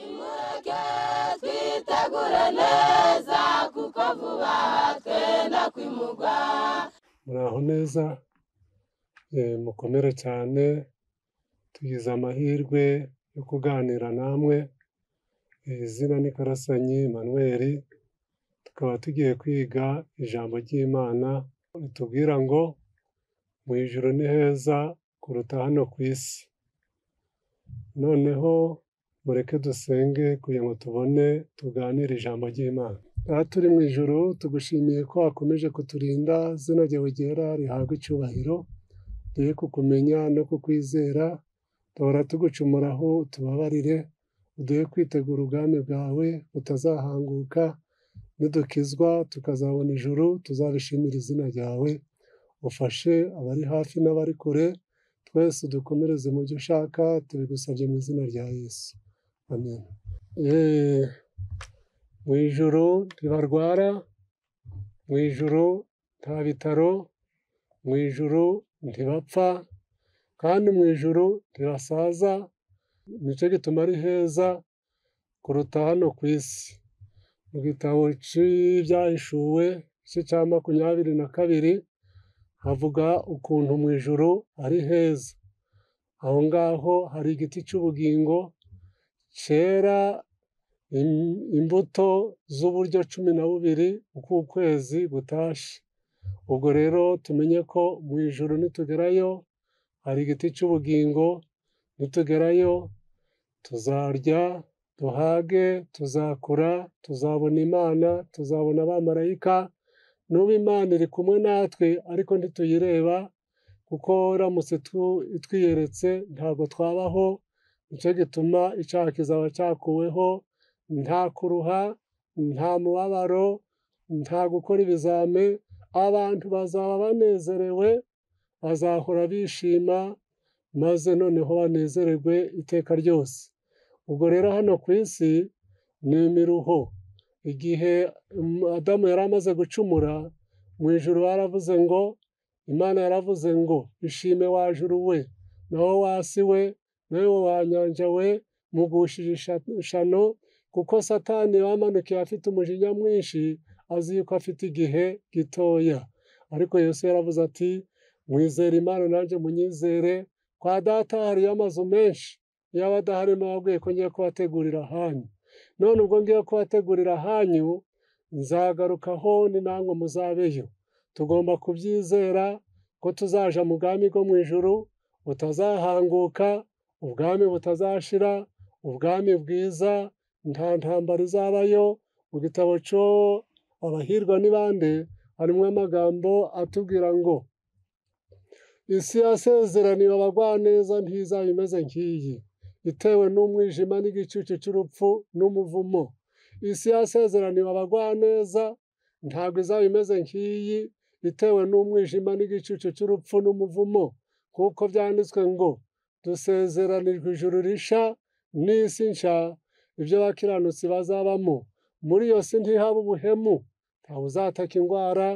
twubake twitegure neza kuko vuba twenda kwimugwa muraho neza eh, mukomere cyane tugize amahirwe yo kuganira namwe Eh, izina ni karasanyi manuel tukaba tugiye kwiga ijambo ry'imana ritubwira ngo mu ijuru ni heza kuruta hano ku isi noneho mureke dusenge kugira ngo tubone tuganire ijambo ry'imana aha turi mu ijuru tugushimiye ko wakomeje kuturinda zina ryawe ryera rihabwa icyubahiro tuye kukumenya no kukwizera duhora tugucumuraho tubabarire uduhe kwitegura ubwami bwawe butazahanguka nidukizwa tukazabona ijuru tuzabishimira izina ryawe ufashe abari hafi n'abari kure twese udukomereze mu byo ushaka tubigusabye mu izina rya yesu amen Eh, mu ijoro ntibarwara mu ijoro nta bitaro mu ijoro ntibapfa kandi mu ijoro ntibasaza nicyo gituma ari heza kuruta hano ku isi mu gitabo cy'ibyahishuwe igice cya makumyabiri na kabiri havuga ukuntu mu ijoro ari heza aho ngaho hari igiti cy'ubugingo cyera im- imbuto z'uburyo cumi na bubiri uko ukwezi gutashye ubwo rero tumenye ko mu ijoro nitugerayo hari igiti cy'ubugingo nitugerayo tuzarya duhage tuzakura tuzabona imana tuzabona abamarayika n'ubu imana iri kumwe natwe ariko ntituyireba kuko ramutse tu- itwiyeretse ntabwo twabaho nicyo gituma icyaha kizaba cyakuweho nta kuruha nta mubabaro nta gukora ibizame abantu bazaba banezerewe bazahora bishima maze noneho banezererwe iteka ryose ubwo rero hano ku isi ni imiruho igihe mm, adamu yari amaze gucumura mu ijuru baravuze ngo imana yaravuze ngo ishime wa juru we naho wasi we nawe wa nyanja we mugushije isha- ishano kuko satani wamanukiye afite umujinya mwinshi azi yuko afite igihe gitoya ariko yesu yaravuze ati mwizere imana nanjye munyizere kwa data hariyo amazu menshi yaba adahari mwabwiye ko ngiye kubategurira ahanyu none ubwo ngiye kubategurira ahanyu nzagarukaho ni namwe muzabeyo tugomba kubyizera ko tuzaja mu bwami bwo mu ijuru butazahanguka ubwami butazashira ubwami bwiza nta ntambara izabayo mu gitabo cyo abahirwa ni bande harimo amagambo atubwira ngo isi yasezeraniwe abagwaneza ntizaba imeze nk'iyi itewe n'umwijima n'igicucu cy'urupfu n'umuvumo isi yasezeraniwe abagwaneza ntabwo izaba imeze nk'iyi itewe n'umwijima n'igicucu cy'urupfu n'umuvumo kuko byanditswe ngo dusezeranijwe ijuru risha n'isi nsha ibyo abakiranutsi bazabamo muri iyo si ntihaba ubuhemu nta uzataka indwara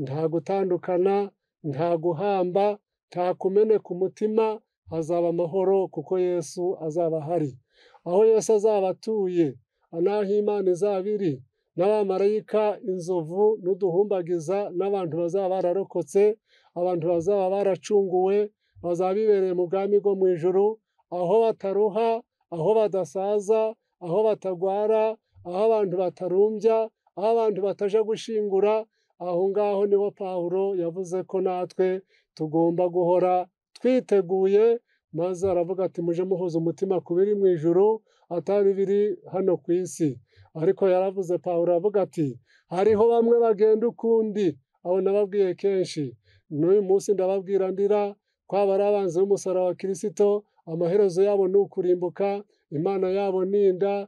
nta gutandukana nta guhamba nta kumeneka umutima hazaba amahoro kuko yesu azaba ahari aho yesu azaba atuye n'aho imana izaba iri n'abamarayika inzovu n'uduhumbagiza n'abantu bazaba bararokotse abantu bazaba baracunguwe bazaba bibereye mu bwami bwo mu ijuru aho bataruha aho badasaza aho batagwara aho abantu batarumbya aho abantu bataja gushingura aho ngaho niho pawulo yavuze ko natwe tugomba guhora twiteguye maze aravuga ati muje muhuza umutima ku biri mu ijuru atari biri hano ku isi ariko yaravuze pawulo aravuga ati hariho bamwe bagenda ukundi abo nababwiye kenshi n'uyu munsi ndababwira ndira ko ari abanzi b'umusaraba wa kirisito amaherezo yabo ni ukurimbuka imana yabo ninda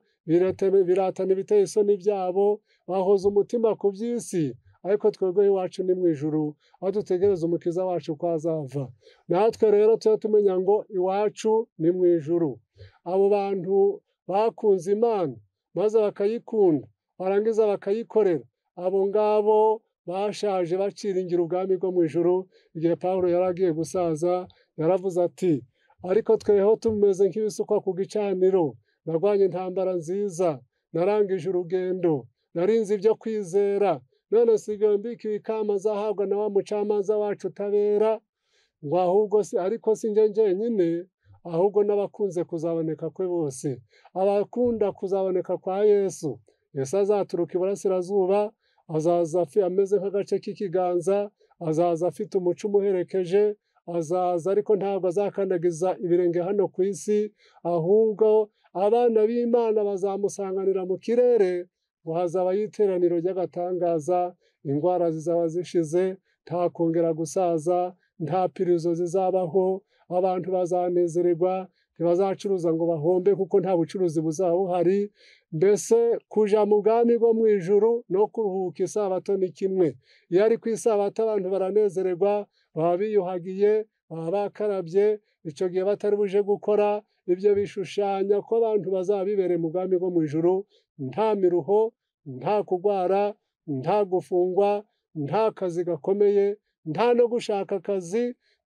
biratana ibiteye isoni byabo bahoza umutima ku by'isi ariko twebwe iwacu ni mu ijuru aho dutegereza umukiza wacu ko azava natwe rero tujya tumenya ngo iwacu ni mu ijuru abo bantu bakunze imana maze bakayikunda barangiza bakayikorera abo ngabo bashaje baciringira ubwami bwo mu ijuru igihe pawulo yari agiye gusaza yaravuze ati ariko tweho tumeze nk'ibisukwa ku gicaniro narwanye intambara nziza narangije urugendo narinze ibyo kwizera none nsigaye mbikiwe ikamba azahabwa na wa mucamanza wacu utabera ngo ahubwo se ariko si njye njyenyine ahubwo n'abakunze kuzaboneka kwe bose abakunda kuzaboneka kwa yesu yesu azaturuka iburasirazuba azaza ameze nk'agace k'ikiganza azaza afite umuco umuherekeje azaza ariko ntabwo azakandagiza ibirenge hano ku isi ahubwo abana b'imana bazamusanganira mu kirere ngo hazaba iteraniro ry'agatangaza indwara zizaba zishize nta kongera gusaza nta pirizo zizabaho abantu bazanezererwa ntibazacuruza ngo bahombe kuko nta bucuruzi buzaba buhari mbese kuja mu bwami bwo mu ijuru no kuruhuka isabato ni kimwe iyo ari ku isabato abantu baranezererwa baba biyuhagiye baba bakarabye icyo gihe batari buje gukora ibyo bishushanya ko abantu bazaba bibereye mu bwami bwo mu ijuru nta miruho nta kurwara nta gufungwa nta kazi gakomeye nta no gushaka akazi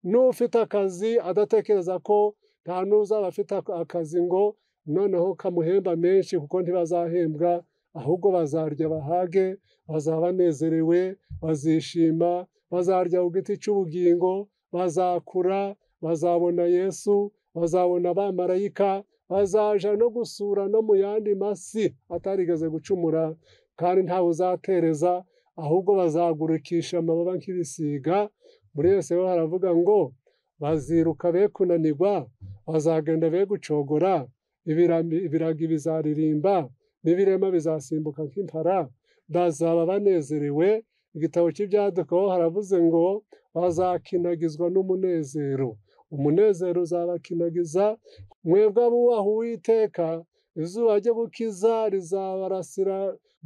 n'ufite akazi adatekereza ko nta n'uzaba afite akazi ngo noneho kamuhemba menshi kuko ntibazahembwa ahubwo bazarya bahage bazaba banezerewe bazishima bazarya ku giti cy'ubugingo bazakura bazabona yesu bazabona abamarayika bazaja no gusura no mu yandi masi atarigeze gucumura kandi ntawe uzatereza ahubwo bazagurukisha amababa nk'ibisiga muri yose ho haravuga ngo baziruka be kunanirwa bazagenda be gucogora ibiragi bizaririmba n'ibirema bizasimbuka nk'impara bazaba banezerewe igitabo cy'ibyadukaho haravuze ngo bazakinagizwa n'umunezero umunezero uzabakinagiza mwebwe abubaha uwiteka izuba ryo gukiza rizabarasira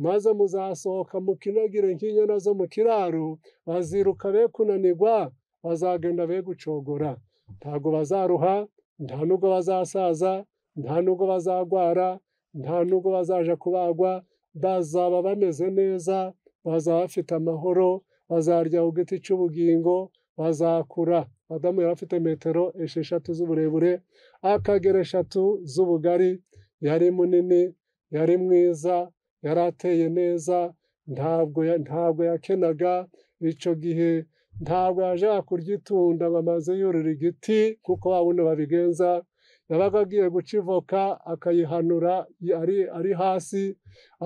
maze muzasohoka mukinagire nk'inyana zo mu kiraro baziruka be kunanirwa bazagenda be gucogora ntabwo bazaruha nta nubwo bazasaza nta nubwo bazagwara nta nubwo bazaja kubagwa bazaba bameze neza bazaba bafite amahoro bazarya ku giti cy'ubugingo bazakura adamu yari afite metero esheshatu z'uburebure akagera eshatu z'ubugari yari munini yari mwiza yari ateye neza ntabwo ntabwo yakenaga icyo gihe ntabwo yaje kurya itunda ngo amaze yurira igiti kuko wabundi babigenza yabaga agiye guca ivoka akayihanura ari hasi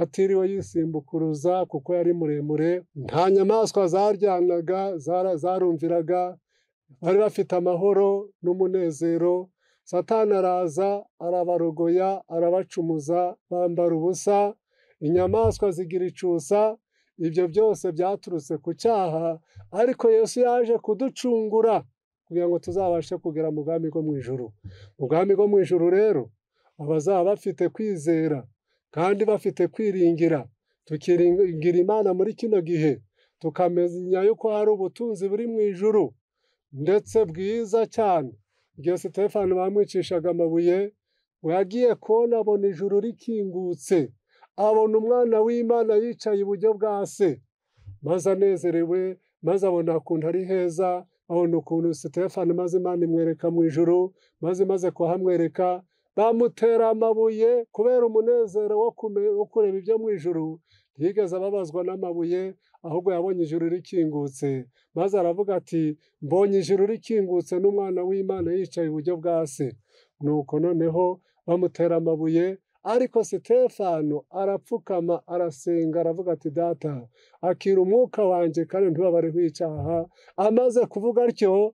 atiriwe yisimbukuruza kuko yari muremure nta nyamaswa zaryanaga zarumviraga bari bafite amahoro n'umunezero satana araza arabarogoya arabacumuza bambara ubusa inyamaswa zigira icusa ibyo byose byaturutse ku cyaha ariko yesu yaje kuducungura kugira ngo tuzabashe kugera mu bwami bwo mu ijuru mu bwami bwo mu ijuru rero abazaba bafite kwizera kandi bafite kwiringira tukiringira imana muri kino gihe tukamenya yuko hari ubutunzi buri mu ijuru ndetse bwiza cyane igihe sitefani bamwicishaga amabuye yagiye kubona abona ijuru rikingutse abona umwana w'imana yicaye iburyo bwa se maze anezerewe maze abona ukuntu ari heza abona ukuntu sitefani maze imana imwereka mu ijoro maze imaze kuhamwereka bamutera amabuye kubera umunezero wo kureba ibyo mu ijoro yigeze ababazwa n'amabuye ahubwo yabonye ijuru rikingutse maze aravuga ati mbonye ijuru rikingutse n'umwana w'imana yicaye iburyo bwa se nuko noneho bamutera amabuye ariko sitefano arapfukama arasenga aravuga ati data akira umwuka wanjye kandi ntibabareho icyaha amaze kuvuga atyo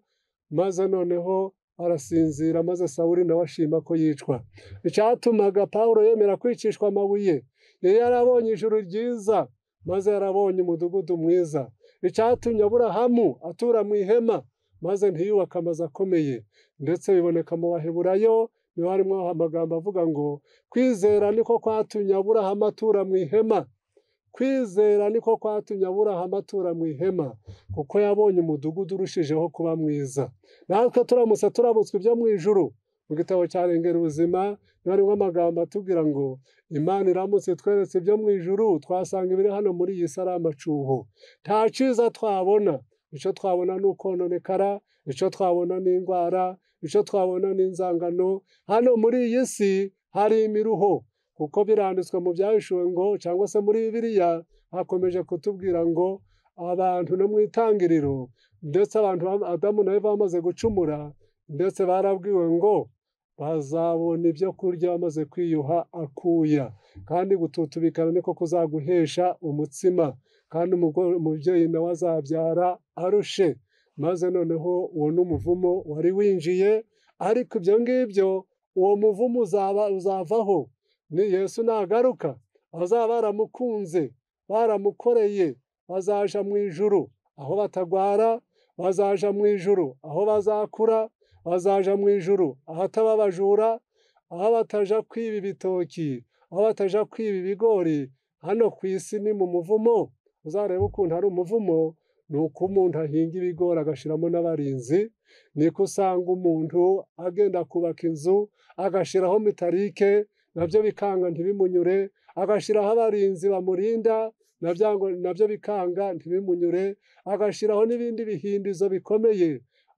maze noneho arasinzira maze sawuri nawe ashima ko yicwa icyatumaga paul yemera kwicishwa amabuye yari yarabonye ijuru ryiza maze yarabonye umudugudu mwiza icyatumye aburahamu atura mu ihema maze ntiyubake amazu akomeye ndetse biboneka mu baheburayo niba harimo amagambo avuga ngo kwizera niko kwatumye aburahamu atura mu ihema kwizera niko kwatumye aburahamu atura mu ihema kuko yabonye umudugudu urushijeho kuba mwiza natwe turamutse turabutswe ibyo mu ijuru mu gitabo rengera ubuzima niba harimo amagambo atubwira ngo imana iramutse tweretse ibyo mu ijuru twasanga ibiri hano muri iyi si ari amacuho nta cyiza twabona icyo twabona ni ukononekara icyo twabona ni indwara icyo twabona ni inzangano hano muri iyi si hari imiruho kuko biranditswe mu byabishuwe ngo cyangwa se muri bibiliya hakomeje kutubwira ngo abantu no mu itangiriro ndetse abantu ba- adamu nawe bamaze gucumura ndetse barabwiwe ngo bazabona ibyo kurya bamaze kwiyuha akuya kandi gututubikana niko kuzaguhesha umutsima kandi umugore umubyeyi nawe azabyara arushe maze noneho uwo n'umuvumo wari winjiye ariko ibyo ngibyo uwo muvumo uzaba uzavaho ni yesu nagaruka bazaba baramukunze baramukoreye bazaja mu ijuru aho batagwara bazaja mu ijuru aho bazakura bazaja mu ijuru ahataba abajura aho bataja kwiba ibitoki aho bataja kwiba ibigori hano ku isi ni mu muvumo uzarebe ukuntu ari umuvumo ni uko umuntu ahinga ibigori agashyiramo n'abarinzi niko usanga umuntu agenda kubaka inzu agashyiraho mitarike nabyo bikanga ntibimunyure agashyiraho abarinzi bamurinda nabya ngo- nabyo bikanga ntibimunyure agashyiraho n'ibindi bihindizo bikomeye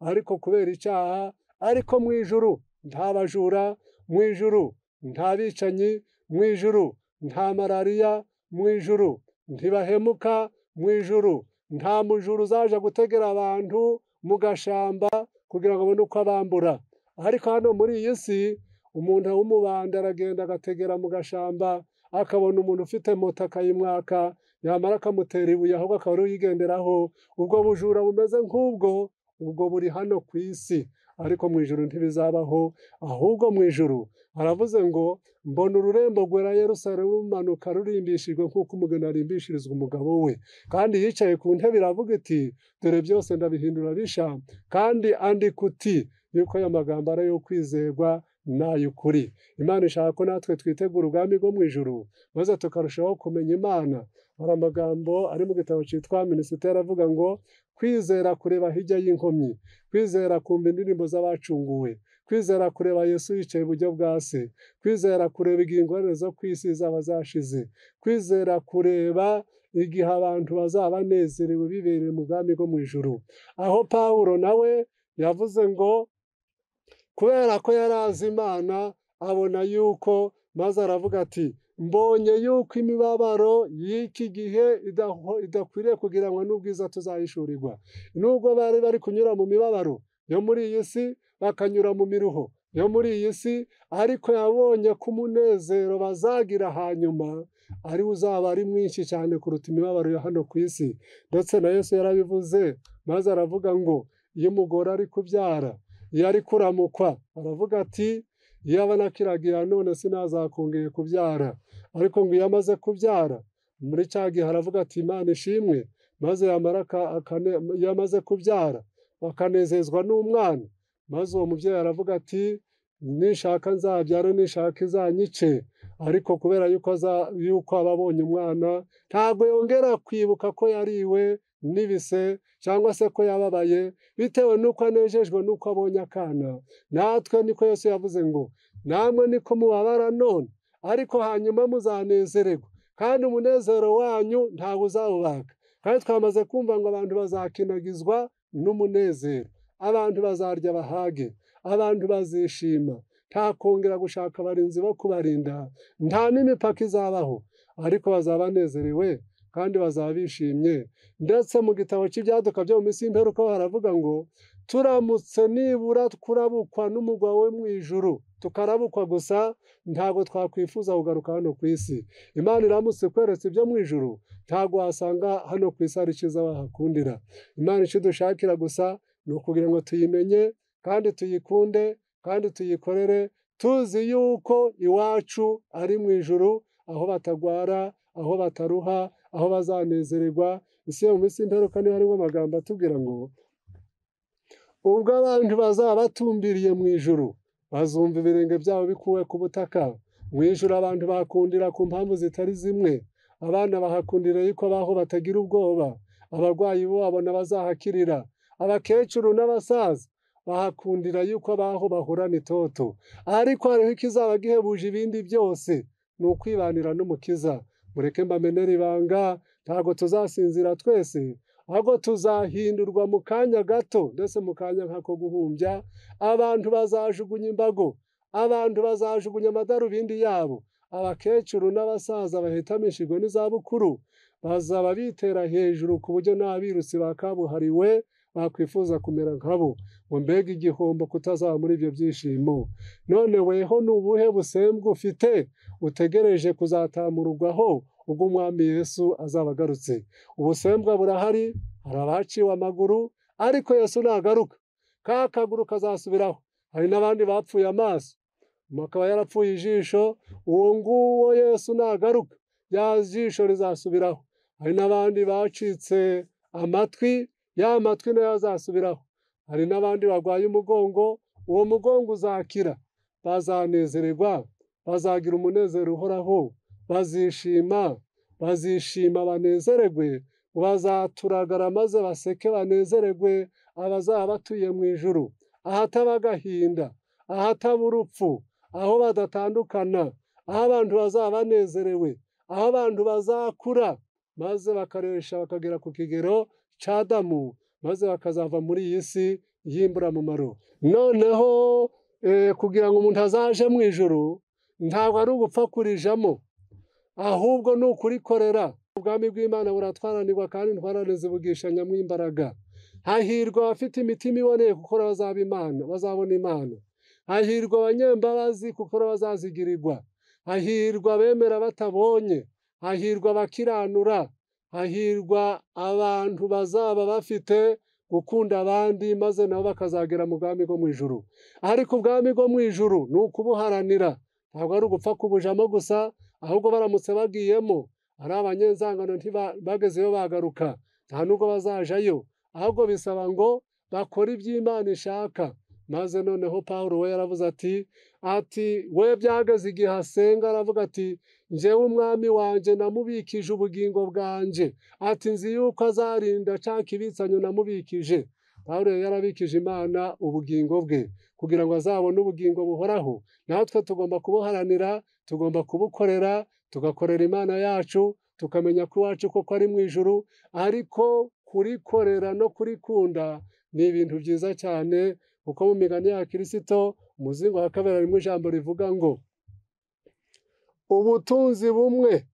ariko kubera icyaha ariko mu ijuru nta bajura mu ijuru nta bicanyi mu ijuru nta malariya mu ijuru ntibahemuka mu ijuru nta mujuru uzaja gutegera abantu mu gashamba kugira ngo abone uko abambura ariko hano muri iyi si umuntu w'umubanda aragenda agategera mu gashamba akabona umuntu ufite moto akayimwaka yamara akamutera ibuye ahubwo akaba ariwe uyigenderaho ubwo bujura bumeze nk'ubwo ubwo buri hano ku isi ariko mu ijuru ntibizabaho ahubwo mu ijuru aravuze ngo mbona ururembo rwera Yerusalemu rumanuka rurimbishijwe nk'uko umugeni arimbishirizwa umugabo we kandi yicaye ku ntebe iravuga iti dore byose ndabihindura bisha kandi andika uti yuko aya magambo ari ayo kwizerwa n'ay'ukuri imana ishaka ko natwe twitegura ubwami bwo mu ijuru maze tukarushaho kumenya imana hari amagambo ari mu gitabo cyitwa minisiteri avuga ngo kwizera kureba hirya y'inkomyi kwizera kumva indirimbo z'abacunguwe kwizera kureba yesu yicaye iburyo bwa se kwizera kureba igihe ingorane zo ku isi zaba zashize kwizera kureba igihe abantu bazaba banezerewe bibereye mu bwami bwo mu ijuru aho pawulo nawe yavuze ngo kubera ko yari azi imana abona yuko maze aravuga ati mbonye yuko imibabaro y'iki gihe idaho- idakwiriye kugiranwa n'ubwiza tuzayishurirwa nubwo bari bari kunyura mu mibabaro yo muri iyi si bakanyura mu miruho yo muri iyi si ariko yabonye ko umunezero bazagira hanyuma ari wo uzaba ari mwinshi cyane kuruta imibabaro yo hano ku isi ndetse na yesu yarabivuze maze aravuga ngo iyo umugore ari kubyara iyo ari kuramukwa aravuga ati iyaba nakiragira none sinazakongeye kubyara ariko ngo iyo amaze kubyara muri cya gihe aravuga ati imana ishimwe maze yamara aka- akane- iyo amaze kubyara akanezezwa n'umwana maze uwo mubyeyi aravuga ati nishaka nzabyare nishaka izanyice ariko kubera yuko aza- yuko aba abonye umwana ntabwo yongera kwibuka ko yariwe n'ibise cyangwa se ko yababaye bitewe n'uko anejejwe n'uko abonye akana natwe niko Yesu yavuze ngo namwe niko mubabara none ariko hanyuma muzanezererwa kandi umunezero wanyu ntawe uzawubaka kandi twamaze kumva ngo abantu bazakinagizwa n'umunezero abantu bazarya bahage abantu bazishima nta kongera gushaka abarinzi bo kubarinda nta n'imipaka izabaho ariko bazaba banezerewe kandi bazaba bishimye ndetse mu gitabo cy'ibyaduka byo mu minsi y'imperuka ho haravuga ngo turamutse nibura kurabukwa n'umugabo we mu ijuru tukarabukwa gusa ntabwo twakwifuza kugaruka hano ku isi imana iramutse ikweretse ibyo mu ijuru ntabwo wasanga hano ku isi hari icyiza wahakundira imana icyo dushakira gusa ni ukugira ngo tuyimenye kandi tuyikunde kandi tuyikorere tuzi yuko iwacu ari mu ijuru aho batagwara aho bataruha aho bazanezererwa isi yo mu minsi y'imperuka niho harimo amagambo atubwira ngo ubwo abantu bazaba batumbiriye mu ijuru bazumva ibirenge byabo bikuwe ku butaka mu ijuru abantu bakundira ku mpamvu zitari zimwe abana bahakundira yuko baho batagira ubwoba abarwayi bo babona bazahakirira abakecuru n'abasaza bahakundira yuko baho bahorana itoto ariko hariho ikizaba gihebuje ibindi byose ni ukwibanira n'umukiza mureke mbamenere ibanga ntabwo tuzasinzira twese ahubwo tuzahindurwa mu kanya gato ndetse mu kanya nk'ako guhumbya abantu bazajugunya imbago abantu bazajugunya amadarubindi yabo abakecuru n'abasaza bahitamishijwe n'izabukuru bazaba bitera hejuru ku buryo nta birusi bakabuhariwe bakwifuza kumera nkabo ngo mbega igihombo kutazaba muri ibyo byishimo none weho ni ubuhe busembwa ufite utegereje kuzatamururwaho ubwo umwami yesu azaba agarutse ubusembwa burahari hari abaciwe amaguru ariko yesu nagaruka ka kaguru kazasubiraho hari n'abandi bapfuye amaso akaba yarapfuye ijisho uwo nguwo yesu nagaruka ya jisho rizasubiraho hari n'abandi bacitse amatwi ya matwi nayo azasubiraho hari n'abandi barwaye umugongo uwo mugongo uzakira bazanezererwa bazagira umunezero uhoraho bazishima bazishima banezeregwe bazaturagara maze baseke banezeregwe abazaba batuye mu ijuru ahataba agahinda ahataba urupfu aho badatandukana aho abantu bazaba banezerewe aho abantu bazakura maze bakaresha bakagera ku kigero cy'adamu maze bakazava muri iyi si y'imburamumaro noneho kugira ngo umuntu azaje mu ijoro ntabwo ari ugupfa kurijamo ahubwo ni ukurikorera ubwami bw'imana buratwaranirwa kandi ntwaraneze bugisha nyamwimbaraga hahirwa abafite imitima iboneye kuko bazaba imana bazabona imana hahirwa abanyembabazi kuko bazazigirirwa hahirwa abemera batabonye hahirwa abakiranura hahirwa abantu bazaba bafite gukunda abandi maze nabo bakazagera mu bwami bwo mu ijuru ariko ubwami bwo mu ijuru ni ukubuharanira ntabwo ari ugupfa kubujamo gusa ahubwo baramutse bagiyemo ari abanyenzangano ntibagezeyo bagaruka nta nubwo bazajayo ahubwo bisaba ngo bakore iby'imana ishaka maze noneho paul we yaravuze ati ati we byageze igihe asenga aravuga ati njyewe umwami wanjye namubikije ubugingo bwanjye ati nzi yuko azarinda nshaka ibitsanyo namubikije paul yarabikije imana ubugingo bwe kugira ngo azabone ubugingo buhoraho natwe tugomba kubuharanira tugomba kubukorera tugakorera imana yacu tukamenya ko iwacu koko ari mu ijuru ariko kurikorera no kurikunda ni ibintu byiza cyane kuko mu migani ya kirisito umuzingo wa kabiri harimo ijambo rivuga ngo ubutunzi bumwe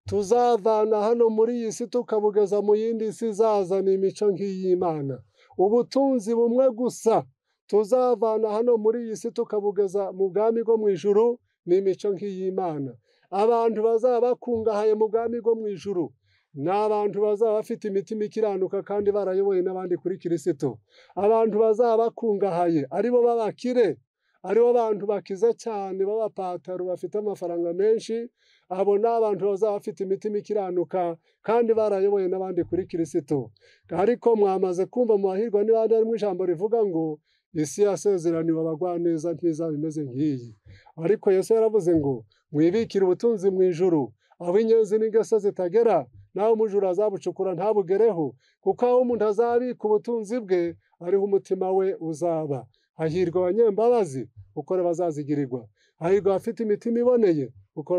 tuzavana hano muri iyi si tukabugeza mu yindi si izazana imico nk'iy'imana ubutunzi bumwe gusa tuzavana hano muri iyi si tukabugeza mu bwami bwo mu ijuru ni imico nk'iy'imana abantu bazaba bakungahaye mu bwami bwo mu ijuru ni abantu bazaba bafite imitima ikiranuka kandi barayoboye n'abandi kuri kirisito abantu bazaba bakungahaye aribo b'abakire aribo bantu bakize cyane b'abapataro bafite amafaranga menshi abo ni abantu bazaba bafite imitima ikiranuka kandi barayoboye n'abandi kuri kirisito ariko mwamaze kumva mu bahirwa n'abandi harimo ijambo rivuga ngo isi yasezeraniwe abagwaneza ntizaba imeze nk'iyi ariko Yesu yaravuze ngo mwibikire ubutunzi mu ijuru aho inyenzi n'ingeso zitagera naho umujura azabucukura ntabugereho kuko aho umuntu azabika ubutunzi bwe ariho umutima we uzaba hahirwa abanyembabazi kuko bazazigirirwa hahirwa abafite imitima iboneye kuko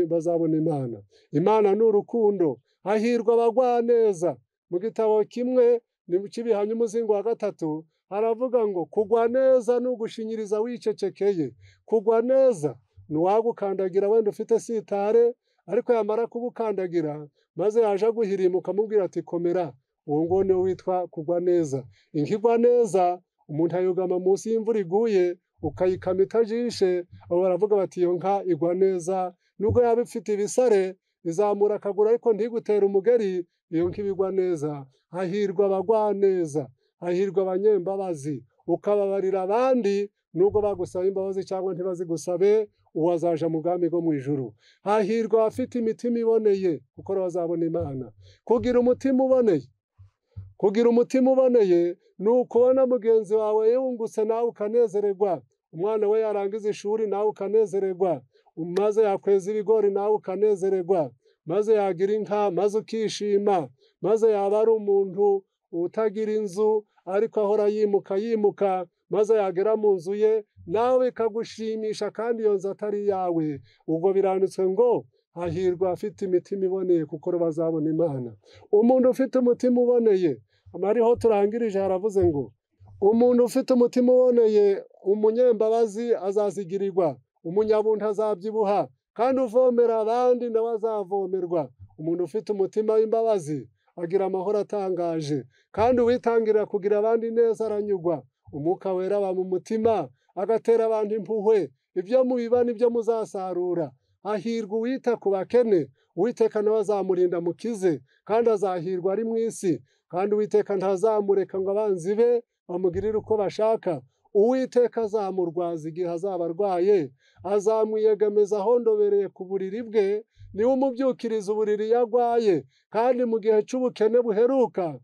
bazabona imana imana ni urukundo hahirwa abagwaneza mu gitabo kimwe ni kibihanye umuzingo wa gatatu haravuga ngo kugwa neza ni ugushingiriza wicecekeye kugwa neza ni uwagukandagira wenda ufite sitare ariko yamara kugukandagira maze yaje aguhirimuka amubwira ati komera uwo nguwo niwe witwa kugwa neza ingigwa neza umuntu ayugama munsi y'imvura iguye ukayikama itajishe abo baravuga bati iyo nka igwa neza nubwo yaba ifite ibisare izamura akaguru ariko ntigutere umugeri iyo nka ibigwa neza hahirwa abagwa neza hahirwa abanyembabazi ukababarira abandi nubwo bagusaba imbabazi cyangwa ntibazigusabe uwo azaja mu bwami bwo mu ijuru hahirwa abafite imitima iboneye kuko bazabona imana kugira umutima uboneye kugira umutima uboneye ni ukubona mugenzi wawe yungutse nawe ukanezererwa umwana we yarangiza ishuri nawe ukanezererwa maze yakweza ibigori nawe ukanezererwa maze yagira inka maze ukishima maze yaba ari umuntu utagira inzu ariko ahora yimuka yimuka maze yagera mu nzu ye nawe bikagushimisha kandi iyo nzu atari iyawe ubwo biranditswe ngo hahirwa afite imitima iboneye kuko bazabona imana umuntu ufite umutima uboneye amariho turangirije haravuze ngo umuntu ufite umutima uboneye umunyembabazi azazigirirwa umunyabuntu azabyibuha kandi uvomera abandi nawe azavomerwa umuntu ufite umutima w'imbabazi agira amahoro atangaje kandi uwitangira kugira abandi neza aranyurwa umwuka wera aba mu mutima agatera abantu impuhwe ibyo mubiba nibyo muzasarura hahirwa uwita ku bakene uwiteka nawe azamurinda mukize kandi azahirwa ari mu isi kandi uwiteka ntazamureka ngo abanzi be bamugirire uko bashaka uwiteka azamurwaza igihe azaba arwaye azamwiyegameza aho ndobereye ku buriri bwe niwe umubyukiriza uburiri iyo agwaye kandi mu gihe cy'ubukene buheruka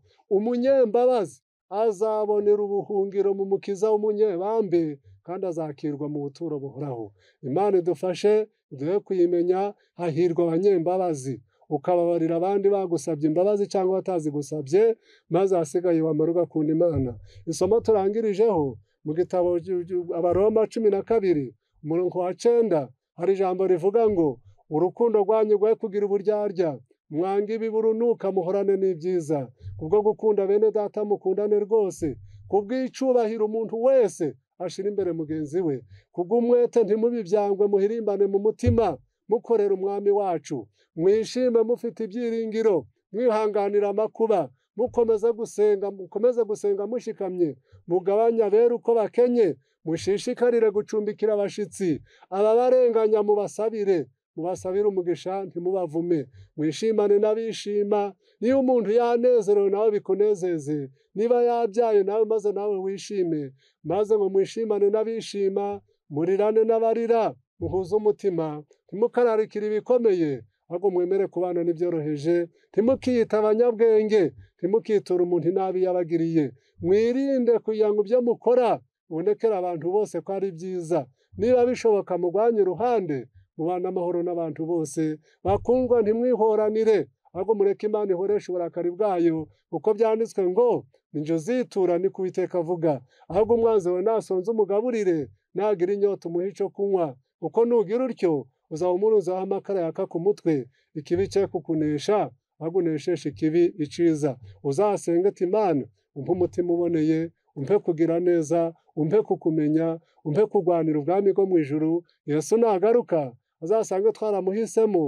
umunyembabazi azabonera ubuhungiro mu mukiza w'umunyebambe kandi azakirwa mu buturo buhoraho imana idufashe duhe kuyimenya hahirwa abanyembabazi ukababarira abandi bagusabye imbabazi cyangwa batazigusabye maze ahasigaye wamara ugakunda imana isomo turangirijeho mu gitabo abaroma cumi na kabiri umurongo wa cyenda hari ijambo rivuga ngo urukundo rwanyu rwe kugira uburyarya mwanga ibiburunuka muhorane n'ibyiza kubwo gukunda bene data mukundane rwose kubw'icubahiro umuntu wese ashira imbere mugenzi we kubw'umwete ntimubibyangwe muhirimbane mu mutima mukorera umwami wacu mwishime mufite ibyiringiro mwihanganira amakuba mukomeze gusenga mukomeze gusenga mushikamye mugabanye abera uko bakenye mushishikarire gucumbikira abashyitsi ababarenganya mubasabire mubasabire umugisha ntimubavume mwishimane n'abishima niba umuntu yanezerewe nawe bikunezeze niba yabyaye nawe maze nawe wishime maze ngo mwishimane n'abishima murirane n'abarira muhuze umutima ntimukararikire ibikomeye ahubwo mwemere kubana n'ibyoroheje ntimukiyita abanyabwenge ntimukitura umuntu inabi yabagiriye mwirinde kugira ngo ibyo mukora bibonekere abantu bose ko ari byiza niba bishoboka mugwanye uruhande mubane amahoro n'abantu bose bakundwa ntimwihoranire ahubwo mureke imana ihoresha uburakari bwayo kuko byanditswe ngo injo zitura ni kubiteka avuga ahubwo umwanzi wawe nasonze umugaburire nagira inyota umuhe icyo kunywa kuko nugira utyo uzaba umuruzaho amakara yaka ku mutwe ikibi cye kukunesha ahubwo unesheshe ikibi iciza uzasenge ati imana umpe umutima uboneye umpe kugira neza umpe kukumenya umpe kurwanira ubwami bwo mu ijuru yesu nagaruka azasange twaramuhisemo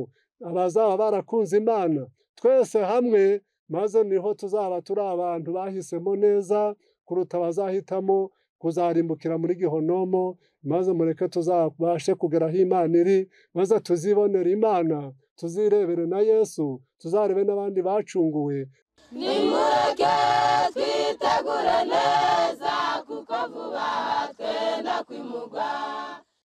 abazaba barakunze imana twese hamwe maze niho tuzaba turi abantu bahisemo neza kuruta abazahitamo kuzarimbukira muri gihonomo maze mureke tuzabashe kugera aho imana iri maze tuzibonera imana tuzirebere na yesu tuzarebe n'abandi bacunguwe nimureke twitegure neza kuko vuba twenda kwimugwa